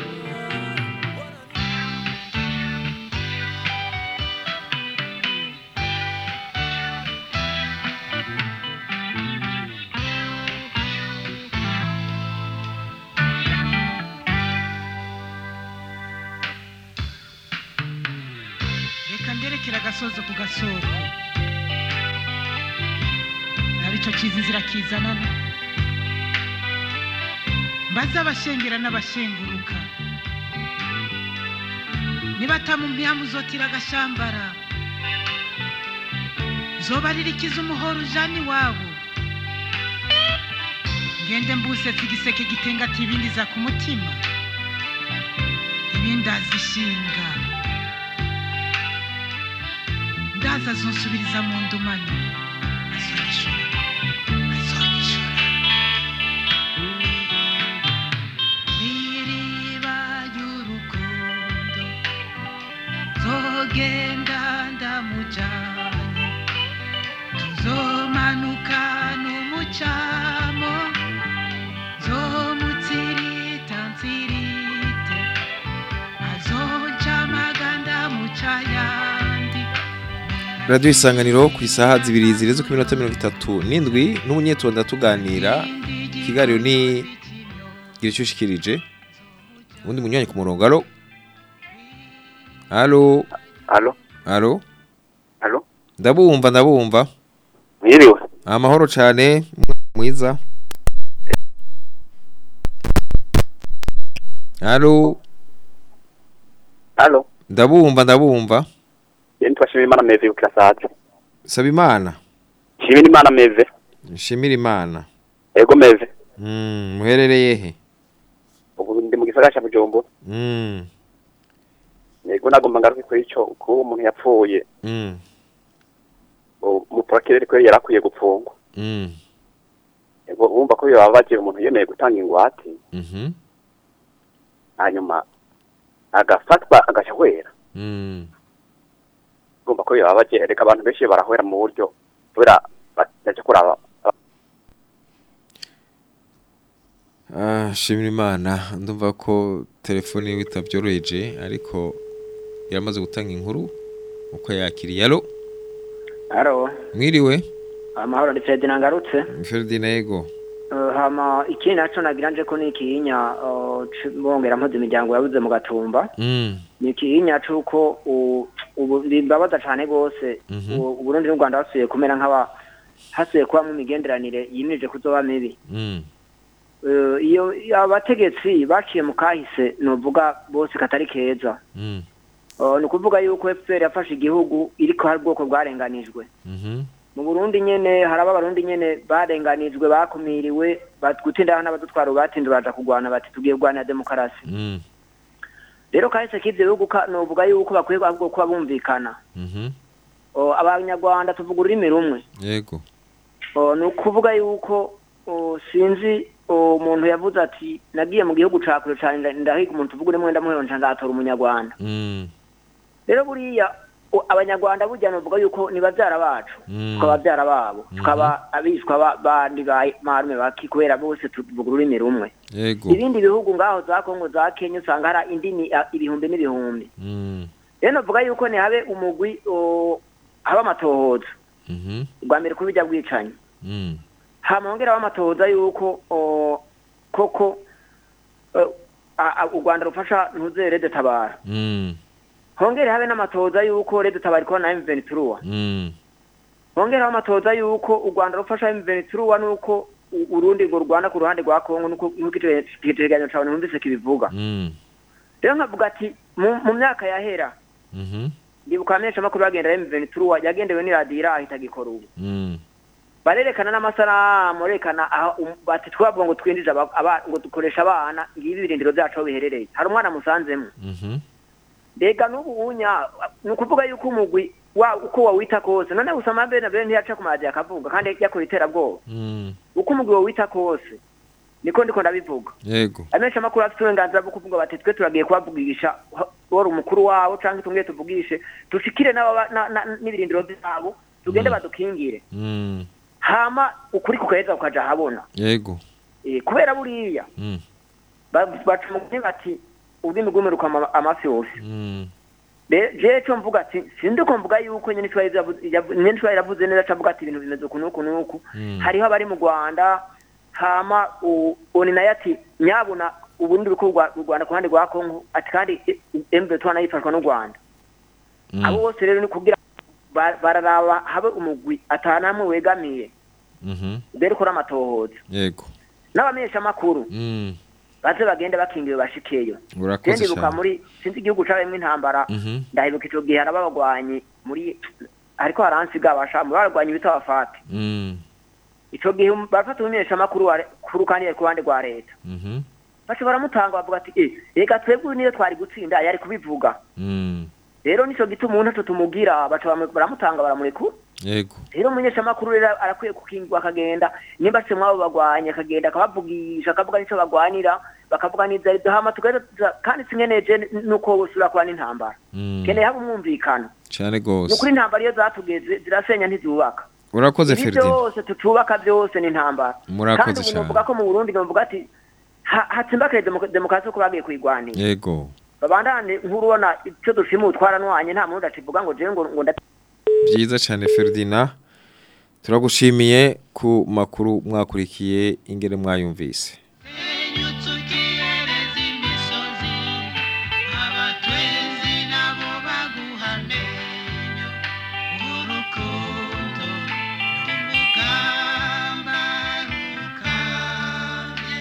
reka nderekera agasozo ku gasoko naba icyo kiza inzira kizanana mbaze abashengera n'abashenguruka nibatamumpiha muzotira agashambara zoba ririkiza umuhoro ujana iwabo ngende mbusetse igiseke gitenga ati ibindi za ku mutima ibindi azishinga ndaza azonsubiriza mu ndumane azonyishura azonyishura iriba ry'urukundo zogenda ndamujyanye tuzomanuka n'umucamo zomutsirita nsirite azonca amaganda mucayandi radiyo isanganiro ku isaha zibiri zirenze ku minota mirongo itatu n'indwi n'umunyetonda tuganira ikiganiro ni gira icyo ushikirije ubundi munyuranye ku murongo alo alo Alo, alo alo, ndabumva ndabumva mwiriwe. amahoro cyane mwiza alo Alo, ndabumva ndabumva yeni twashimira Imana meve ukirasaje. saba imana Shimira Imana meve. nshimira imana Ego meve. Mm, muherereye he Ubu ndi mu gisagara cya Bujumbura. Mm, Ego nagomba ngaruke kuri ico ko umuntu yapfuye. mm, Mu prokirere ko yarakwiye gupfungwa. mm, Ego wumva ko yababaje umuntu yemeye gutanga ingwate. mhm, Hanyuma agafatwa agashahwera. mm, twumva ko bibabaje reka abantu benshi barahwera mu buryo kubera baje kuraba Ah, shimira imana ndumva ko telefone yiwe itabyoroheje ariko yaramaze gutanga inkuru uko yakiriye alo Haro, mwiriwe amahoro ndi Ferdinand ngarutse. Ferdinand yego Uh, hama ikindi naco nagira nje ko ni ikihinya uh, c- bongera mpuze imiryango yabuze mu gatumba. mm. Ni ikihinya c'uko u- ubu bimbabaza cane gose Mhm. u- Uburundi n'u Rwanda basubiye kumera nk'aba hasubiye kuba mu migenderanire yimirije kuzoba mibi. Mm. Uh, iyo iyo abategetsi baciye mu kahise novuga bose katari keza. Mm. Uh, ni ukuvuga yuko FPR yafashe igihugu iriko hari ubwoko bwarenganijwe. Mhm. mu burundi nyene hari abarundi nyene barenganijwe bakumiriwe bat- gutinda n'abadutwara batinda baja kugwana bati tugiye kugwana demokarasi Mm. rero kahise k'ivyo bihugu ka- novuga yuko bakwiye ahubwo kuba bumvikana Mhm. O, abanyarwanda tuvuga ururimi rumwe yego O, ni ukuvuga yuko o, sinzi o, umuntu yavuze ati nagiye mu gihugu ca kure cane nda- ndahiga umuntu tuvuga urimo ndamuhero nca ndatora umunyarwanda Mm. rero buriya o, abanyarwanda burya novuga yuko ni bavyara bacu Mm. tukaba bavyara babo Mhm. tukaba abishwa ba- bandi ba marume baki kubera bose tuvuga ururimi rumwe yego ibindi bihugu ngaho za kongo za kenya usanga hari indimi ah, ibihumbi n'ibihumbi Mm. rero novuga yuko ntihabe umugwi o, haba amatohoza Mhm. ubwa mbere kuri bijya bwicanyi Mm. hama hongera amatohoza yuko o, koko eh, a- a- u rwanda rufasha ntuzere tabara Mm. hongere habe n'amatohoza yuko rede tabara ikora na M23 Mm. hongera amatohoza yuko u rwanda rufasha M23 nuko u- urundi ngo rwanda ku ruhande rwa kongo nuko nuko igitegeranyo cawe numvise kibivuga Mm. rero nkavuga ati mu mu myaka yahera Mhm. ndibuka amenshi amakuru bagenda M23 yagendewe n'iradiyo ahita gikora ubu Mm. barerekana n'amasanamu barerekana aho um- bati twavuga ngo twinjije aba- aba- ngo dukoresha abana ngibi ibirindiro byacu aho biherereye hari umwana musanzemo Mhm. mbega n'ubu unya ni ukuvuga yuko umugwi wa uko wawita kose none usama bene bene ntiyaca ku maradiyo akavuga kandi yakora iterabwoba Mm. uko umugwi wawita kose niko ndiko ndabivuga yego amenshi amakuru afite uburenganzira bwo kuvuga bati twe turagiye kubavugisha wari umukuru wabo cyangwa tumwe tuvugishe dushikire n'ababa- na- na- n'ibirindiro byabo tugende badukingire Mm. hama ukuri kugaheza kukaja ahabona yego Eh, kubera buriya Mm. ba- baca umugani bati ururimi rw'umwe rukama amafi yose Mm. Re- je cyo mvuga ati sindi ko mvuga yuko nyene Iswahili yavuze yavu- nyene Iswahili yavuze neza cavuga ati ibintu bimeze uku n'uku n'uku Mm. hariho abari mu Rwanda hama u- oni nayo ati nyabuna ubundi buko u Rwanda ku ruhande rwa Kongo ati kandi M23 nayo ifashwa n'u Rwanda Mm. abo bose rero ni kugira ba- bararaba habe umugwi atanamwe wegamiye Mhm. mbere ukora amatohoza yego n'abamenyesha amakuru Mm. baze bagende bakingiwe bashikeyo urakoze ndibuka cyane muri sinzi igihugu cabayemwo intambara Mhm. ndahibuka ico gihe hari abagwanyi muri ariko haransiga abashamu baragwanye bita abafate Mm. ico gihe um- barafata umumenyesha makuru wa kuru kandi yari ku ruhande rwa leta Mhm. baca baramutanga bavuga ati eh reka twebwe niyo twari gutsinda yari kubivuga Mm. rero nico gituma umuntu aco tumugira baca bamu- baramutanga baramurekura yego rero umumenyesha makuru rero arakwiye kukingwa akagenda nimba se mwabo bagwanye akagenda akabavugisha akavuga nico bagwanira bakavuga n'ivyo arivyo hama tugaheza kandi singeneje nuko bosubira kuba n'intambara Mm. keneye haba umwumvikano cyane ni gose ukuri intambara iyo zatugeze zirasenya ntizubaka urakoze ibi Ferdinand byose tutubaka byose ni intambara Murakoze kandi ubu cyane. novuga ko mu burundi novuga ati ha- hatsimbakire demoka- demokarasi uko bagiye kuyigwanira yego babandane nk'urubona icyo dushima utwaranwanye nta muntu udacivuga ngo jewe ngo ngo nda byiza cyane Ferdinand turagushimiye ku makuru mwakurikiye ingere mwayumvise abatwenzi nabo baguhane urukundo n'umugamba rukambye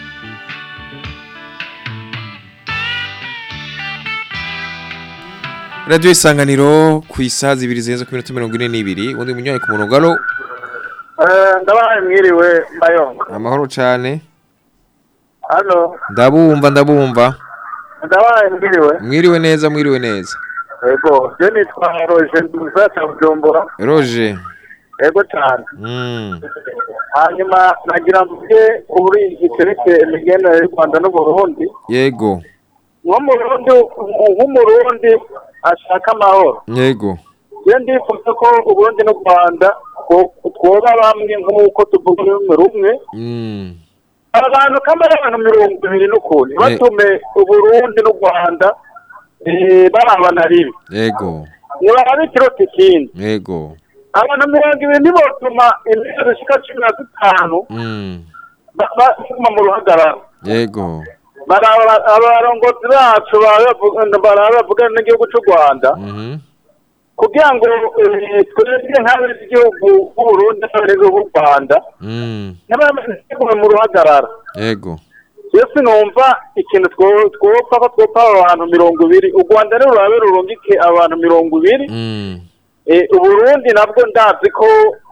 radio isanganiro ku isaha zibiri zirenze ku minota mirongo ine n'ibiri ubundi munywayi ku murongo alo ndabahaye mwiriwe mbayonga amahoro cyane hano ndabumva ndabumva ndabahaye mwiriwe mwiriwe neza mwiriwe neza yego je nitwa roje nduza cya bujumbura roje yego cyane Mm. hanyuma nagira mvuge kuri iki cerekeye imigenderanire y'u rwanda n'uburundi yego nk'umurundi nk'umurundi ashaka amahoro yego je ndifuza ko uburundi n'u rwanda two- twoba bamwe nk'uko tuvuga ururimi rumwe Mm. abantu kamara abantu mirongo ibiri n'ukuntu batume uburundi n'u rwanda eh, barabana rimwe Yego. ntibarabe ikiroti ikindi Yego. abantu mirongo ibiri ntibotuma intebe zishika cumi na zitanu Mm. ba- baguma mu ruhagarara Yego. Baraba- abarongozi bacu barabavuga n'igihugu cy'u rwanda Mhm. kugira ngo eh, twebwe nk'abenegihugu b'uburundi n'abenegihugu b'u rwanda Mm. ntibamenye mu ruhagarara Yego. yesu numva ikintu two- twopfa ko twopfa aba bantu mirongo ibiri u rwanda rero rurabe rurungike abantu mirongo ibiri Mm. Eh, uburundi nabwo ndazi ko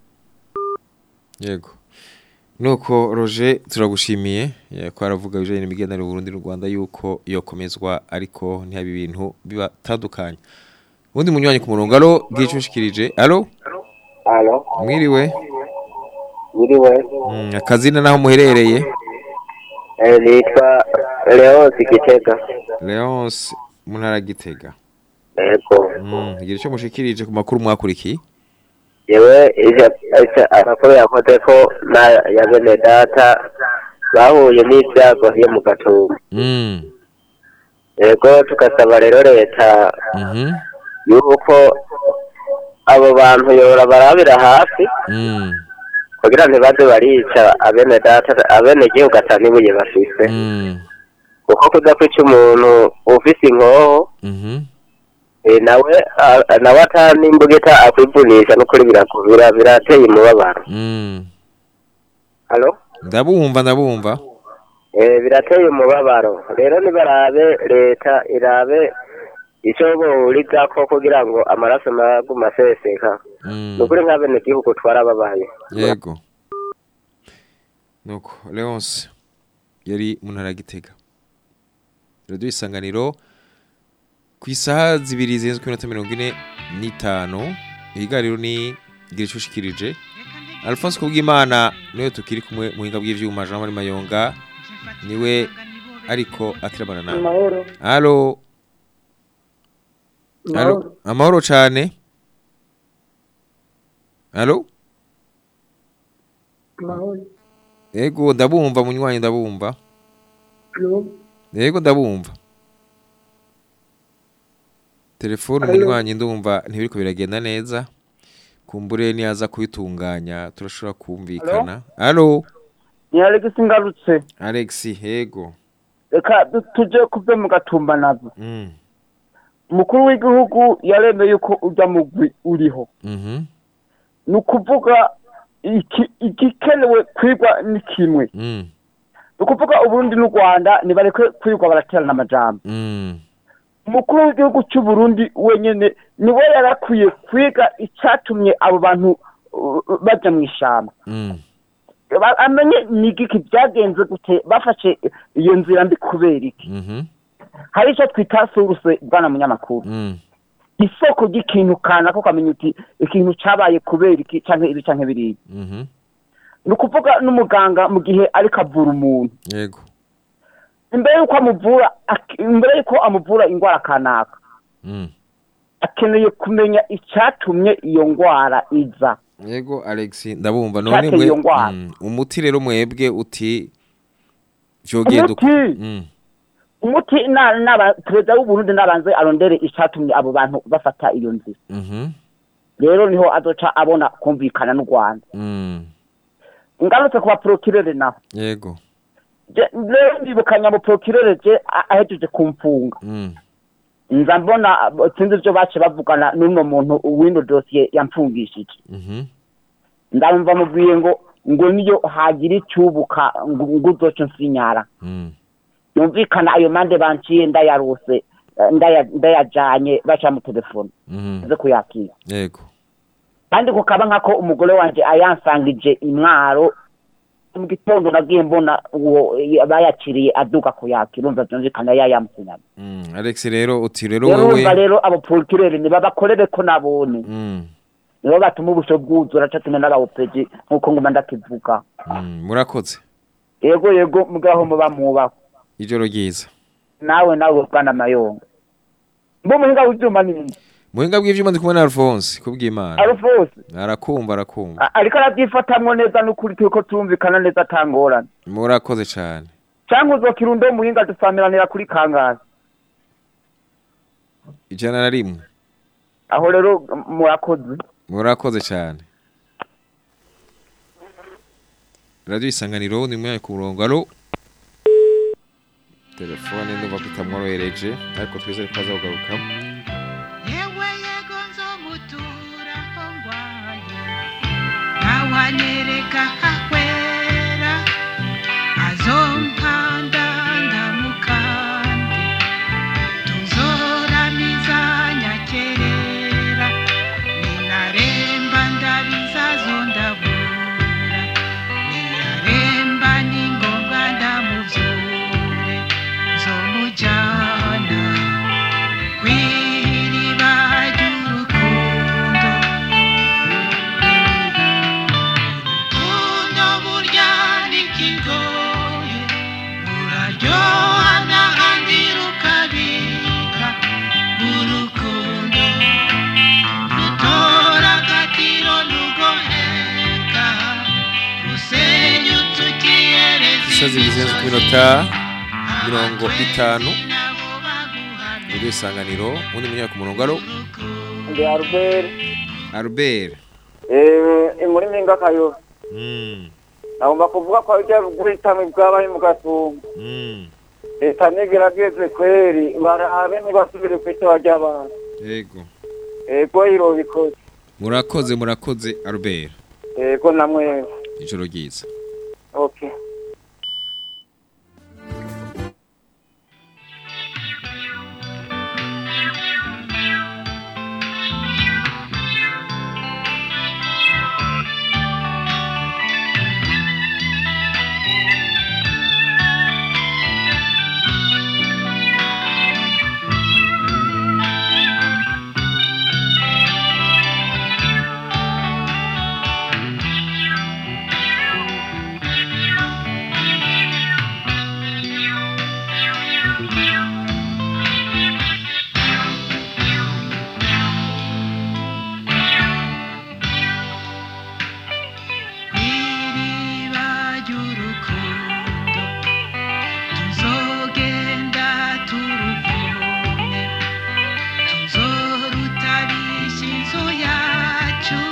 Yego. Nuko Roger turagushimiye eh, ko aravuga bijanye n'imigenderanire y'Uburundi n'u Rwanda yuko yokomezwa ariko ntihabe ibintu bibatandukanye. Ubundi munywanyi ku murongo alo gicushikirije. Alo? Alo, Mwiriwe. biriwe. Mm, akazina naho muherereye? Eh, nitwa Leonce Gitega. Leonce mu ntara ya Gitega. Yego. Mm, igira icyo mushikirije ku makuru mwakurikiye? Yewe ije ije amakuru yakoze ko na ya bene data bahuye n'ibyago yo mu gatumba. Mm. Yego tugasaba rero leta Mhm. yuko abo bantu yora barabira hafi Mm. kugira ntibaze barica abene data abene gihugu atanibuye bafise. Mm. Kuko kuza kwica umuntu ufise inkoho Mhm. Eh, nawe a- nawe atani imbugita akwivunisha n'ukuri birakubira birateye umubabaro Mm. halo Ndabumva ndabumva. eh birateye umubabaro rero nibarabe leta irabe icyo burizako kugira ngo amaraso maguma aseseka Mm. nukuri nk'abene gihugu twarababaye Yego. Nuko Leonce yari mu ntara ya Gitega. Radio isanganiro ku isaha zibiri zirenze ku minota mirongo ine n'itanu ihigariro ni gira icyo ushikirije Alphonse Kubwimana niwe tukiri kumwe mu buhinga bw'ivyuma Jean Marie Mayonga niwe ariko atirabana nawe Amahoro. Halo Halo Amahoro. Amahoro cyane Halo Amahoro. Yego ndabumva munywanyi ndabumva Halo. Yego ndabumva Telefone Halo. munywanyi ndumva ntibiriko biragenda neza kumbure niyaza kubitunganya turashobora kumvikana Halo ni Alex ngarutse Alex yego reka du- tuje kuve mu gatumba navyo Mm umukuru w'igihugu yaremeye yuko ujya mugwi uriho Mhm ni ukuvuga iki- igikenewe kwigwa ni kimwe Mm ni ukuvuga uburundi n'u rwanda nibareke kwigwa baraterana amajambo Mm umukuru w'igihugu cy'u Burundi wenyene niwe yarakwiye kwiga icyatumye abo bantu uh, baja mu ishamba Mm Ba- amenye ni igiki byagenze gute bafashe iyo nzira mbi kubera iki Mhm hari icyo twita suruse bwana munyamakuru Mm isoko ry'ikintu kanaka ukamenya uti ikintu cyabaye kubera iki canke ibi canke biriya Mhm ni ukuvuga n'umuganga mu gihe ariko avura umuntu Yego imbere y'uko amuvura ak- imbere y'uko amuvura indwara kanaka Mm akeneye kumenya icyatumye iyo ndwara iza Yego Alex ndabumva none Cyateye mwe iyo ngwara. Mm, umuti rero mwebwe uti vyogenda uko Umuti? Mm umuti na- n'aba perezida w'uburundi nabanze arondere icyatumye abo bantu bafata iyo nzira Mhm rero niho azoca abona kumvikana n'u rwanda Mm ngarutse ku baporokirere naho Yego Je- rero ndibukanya mu porokirere je a- ahejeje kumfunga Mm nza mbona abo- sinzi ivyo bace bavugana n'uno muntu w'ino dosiye yamfungishije Mhm ndamva mubwiye ngo ngo niyo hagira icyubuka ngo ngo uzoce nsinyara Mm yumvikana ayo mande banciye ndayarose eh, ndaya- ndayajanye baca mu telefone Mhm nze kuyakira Yego kandi kukaba nkako umugore wanje ayansangije imwaro mu gitondo nagiye mbona uwo eh, bayaciriye aduga kuyakira urumva vyumvikana yayamusinyana Mm Alex rero uti rero rero wewe urumva rero abo porokirere nibabakorere ko nabone Mm nibo batuma ubusho bwuzura catumye n'abawopeji nk'uko nguma ndakivuga Mm murakoze yego yego mugaho muba mwubaho ijoro ryiza nawe nawe bwana mayonga mbo muhinga w'ivyuma nini muhinga bw'ivyuma ndi kumwe na Alphonse kubw'Imana Alphonse arakumva arakumva a- ariko arabyifatamwo neza n'ukuri turiko turumvikana neza atangorane murakoze cane cyangwa uzokira undo muhinga dusamiranira kuri kangazi ijana na rimwe aho rero m- murakoze murakoze cyane radio isanganiro ni mwaye ku murongo alo telefone ndumva ko itamworohereje ariko twizere ko azakugaruka yewe yego nzomutura aho ngwaye ntawanyereka ahwera azompanda ndamukande tuzoramiza nyakerera ninaremba ndabizazo ndabura ninaremba ningombwa ndamuvyure nzomujana kw'iriba ry'urukundo urukundo burya n'ikigoye ruraryoha n'ahandi rukabika urukundo rutora agatiro rugoheka rusenyutse ukiyereza isazi bizenze ku minota mirongo itanu radio isanganiro undi munyaye ku murongo alo ndi Albert Albert eh muri minga kayo mm nagomba kuvuga ko ibyo guhitamo bwabaye mu gatumba mm leta nigerageze kweri barabe ntibasubire ku itoba ry'abantu yego ego irobikoze murakoze murakoze Albert ego namwe ijoro ryiza okay iriba ry'urukundo tuzogenda turuvome tuzorutarisha inzu yacu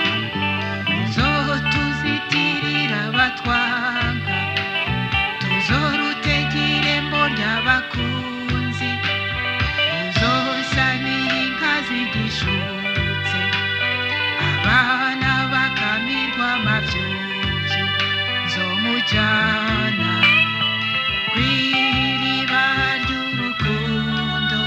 tuzotuzitirira abatwanga tuzorutegire mbo ry'abakunzi tuzosanira inka zigishutse abana bakamirwa amavyuvyo nzomujana kw'iriba ry'urukundo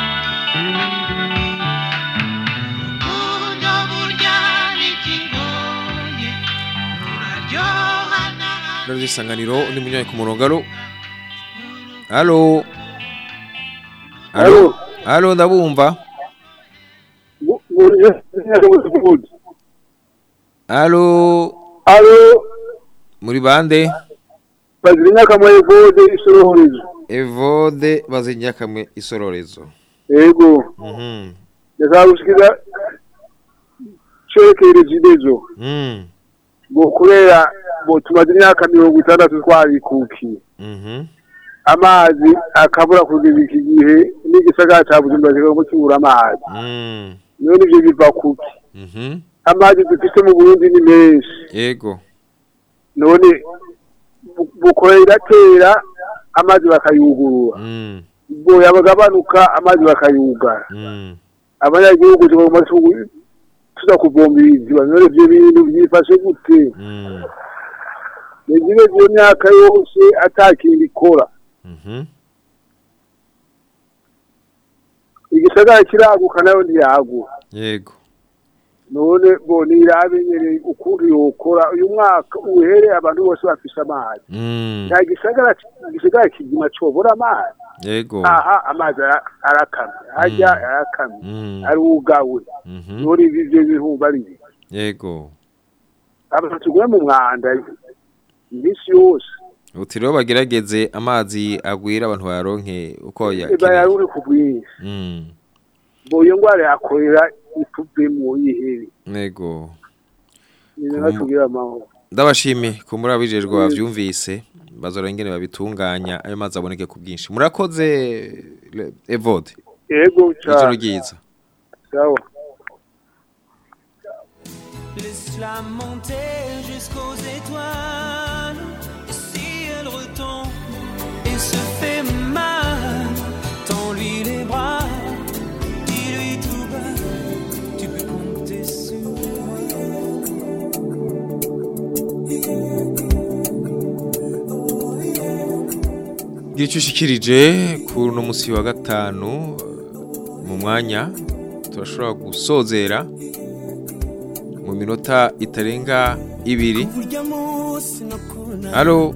urukundo burya n'ikigoye ruraryoha radio isanganiro undi munyaye ku murongo alo alo alo alo ndabumva alo alo muri bande bazira inyakamwe evode isoroherezo evode bazinyakamwe isororezo yego mhm ndashaka gushikira cerekeye regidezo mm ngo kubera ngo tumaze imyaka mirongo itandatu twarikukiye mhm amazi akabura kugeza iki gihe n'igisagara ca bujumbura kigomba kibura amazi mm none ivyo biva kuki mhm amazi dufite mu burundi ni menshi yego none bu- bukora iratera amazi bakayugurura mm ubwo yabagabanuka amazi bakayugara mm abanyagihugu tugomba tu- tuza kuvumiriza none ivyo bintu vyifashe gute mm nigire iyo myaka yose atakintu ikora mhm igisagara kiraguka nayo ntiyaguka yego none bo nirabe nyene ukuntu yokora uyu mwaka uhere abantu bose bafise amazi mm nta gisagara igisagara kizima cobora amazi yego aha amazi ara- arakamye harya arakamye mm arugawe mhm none ibi ivyo bihumba ari biki? yego abantu tuguye mu mwanda iminsi yose uti rero bagerageze amazi agwira abantu bayaronke uko eba yakeneye yaruri ku bwinshi mm bo iyo ngwara yakorera ituvemo yihebe nego nyine natubwire amahoro ndabashimiye ko muri abijejwe bavyumvise bazora ingene babitunganya ayo mazi aboneke ku bwinshi murakoze Le- Evode yego ijoro cyane ryiza sawa Laisse-la monter jusqu'aux étoiles. Et si elle retombe et se fait mal, tends-lui les bras, dis-lui tout bas, tu peux compter sur Gicu ushikirije kuri uno musi wa gatanu mu mwanya turashobora gusozera mu minota itarenga ibiri halo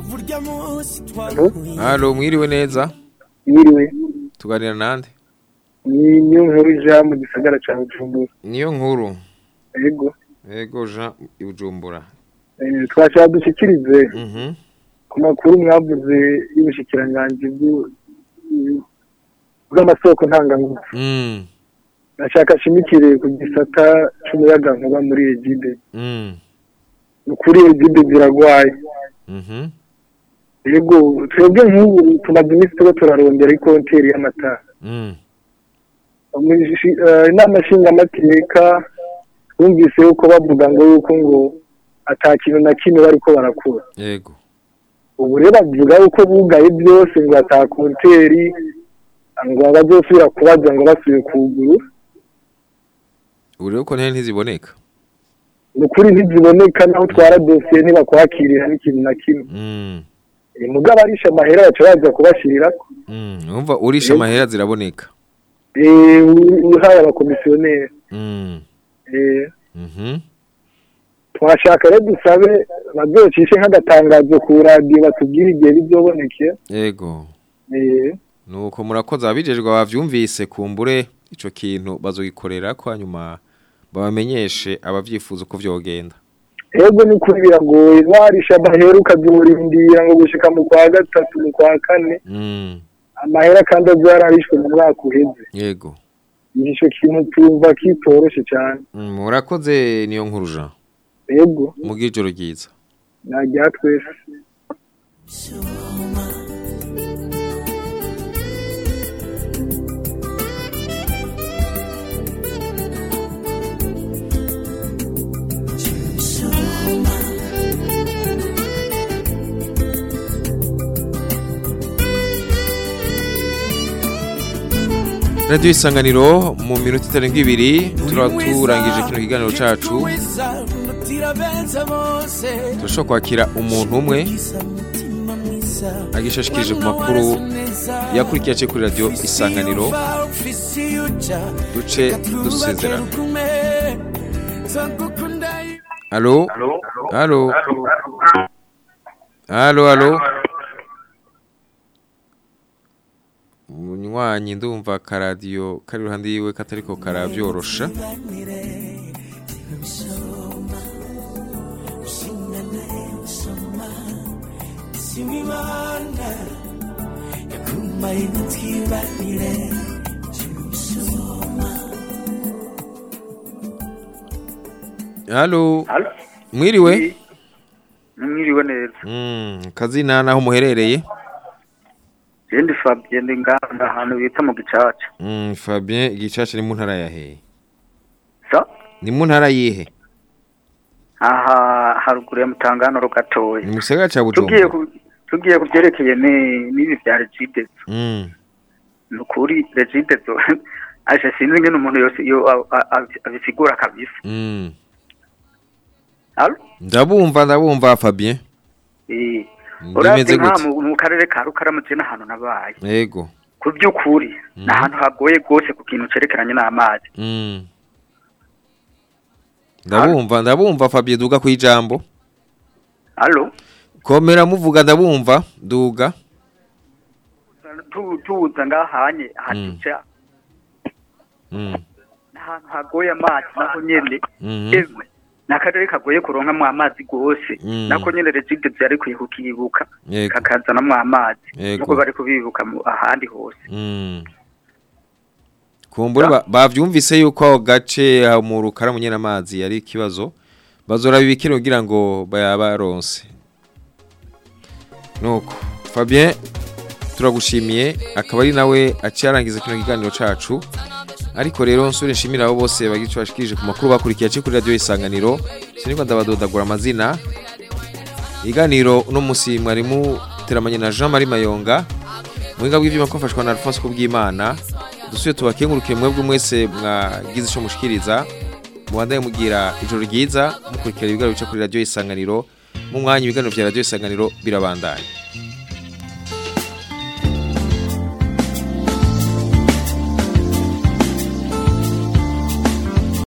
halo mwiriwe neza mwiriwe tuganira nande ni niyo nkuru ija mu gisagara cya bujumbura niyo nkuru yego yego Jean Ibujumbura Eh, twashaka dushyikirize mhm ku makuru mwavuze y'ubushikiranganji bw'u- bw'amasoko ntangangufu mm nashaka ashimikire ku gisata c'umuyagankuba muri egide mm ukuri egide ziragwaye mhm yego twebwe nk'ubu tumaze iminsi tuba turarondera ikonteri y'amatara mm Umushi- eh, inama nshingamateka twumvise yuko bavuga ngo yuko ngo ata kintu na kimwe bariko barakura yego ubu rero bavuga yuko bugaye byose ngo ata konteri ngo bazosubira kubaza ngo basubiye kuguru ubu rero ko ntene ntiziboneka ni ukuri ntiziboneka naho utwara dosiye ntibakwakirira n'ikintu na kimwe mm Eh, mugabo arisha amahera baca baza kubashirirako mm umva urisha amahera ziraboneka Eh, u- uhaye abakomisiyoneri mm Eh, mhm twashaka rero dusabe bazocishe nk'agatangazo ku radiyo batubwire igihe bizoboneke yego Eh, nuko murakoze abijejwe bavyumvise kumbure ico kintu bazogikorera ko hanyuma babamenyeshe abavyifuza uko vyogenda ego ni ukuri biragoye warisha amahera ukazorindira ngo gushika mu kwa gatatu mu kwa kane mm amahera kandi azararishwe mu mwaka uheze yego ico kintu tumva kitoroshe cyane Mm, murakoze niyo nkuru Jean ego mugira ijoro ryiza najya twese Radio isanganiro mu minota itarenga ibiri turaba turangije kino kiganiro cacu turashobora kwakira umuntu umwe agishashikirije ku makuru yakurikiye aciye kuri radio isanganiro duce dusezerana Alo Alo Alo alo Munywanyi ndumva karadiyo kari iruhande yiwe katariko karabyorosha Simimana yakumaye ntitwibanire Halo Mwiriwe mwiriwe neza Mm kazina naho muherereye jendi fabien ndi nganda ahantu bita mu gicaca Mm Fabien igicaca ni mu ntara ya he sa Ni mu ntara yihe aha haruguru ya mutanganoro gatoya Ni mu gisagara ca tugiye Bujumbura ku tugiye ku byerekeye ni- n'ibi bya regidezo Mm ni ukuri regidezo aje sinzi ngene umuntu yose iyo a- a- a- abisigura kabisa Mm Halo? Ndabumva ndabumva Fabien Eh, Ndimeze uravye nka gute? mu mu karere ka Rukaramu je n'ahantu nabaye Yego ku by'ukuri ni ahantu hagoye rwose ku kintu cerekeranye n'amazi Mm Ndabumva ndabumva Fabien duga ku ijambo Halo? Komera muvuga ndabumva duga Tu- tuza ngahanye hatuca Mm n'ahantu hagoye amazi naho nyene Mhm. emwe ni akarere kagoye kuronkamwo amazi rwose Mm. nako nyene regide vyari kwiye kukibuka Yego. kakazanamwo amazi Yego. nuko bari kubibuka mu- ahandi hose Mm kumbura ba- bavyumvise yuko aho gace aho mu rukara munyena amazi yari ikibazo bazora bibikira kugira ngo bayabaronse nuko Fabien turagushimiye akaba ari nawe aciye arangiza kino kiganiro cacu ariko rero nsure nshimira abo bose bagice bashikirije ku makuru bakurikiye aciye kuri radio isanganiro siniko ndabadodagura amazina iganiro uno musi mwarimu teramanye na Jean Marie Mayonga muhinga bw'ivyuma ko mfashwa na Alphonse Kubwimana dusuye tubakengurukiye mwebwe mwese mwagize ico mushikiriza mubandaye mugira ijoro ryiza mukurikira ibiganiro bica kuri radio isanganiro mu mwanya ibiganiro vya radio isanganiro birabandanya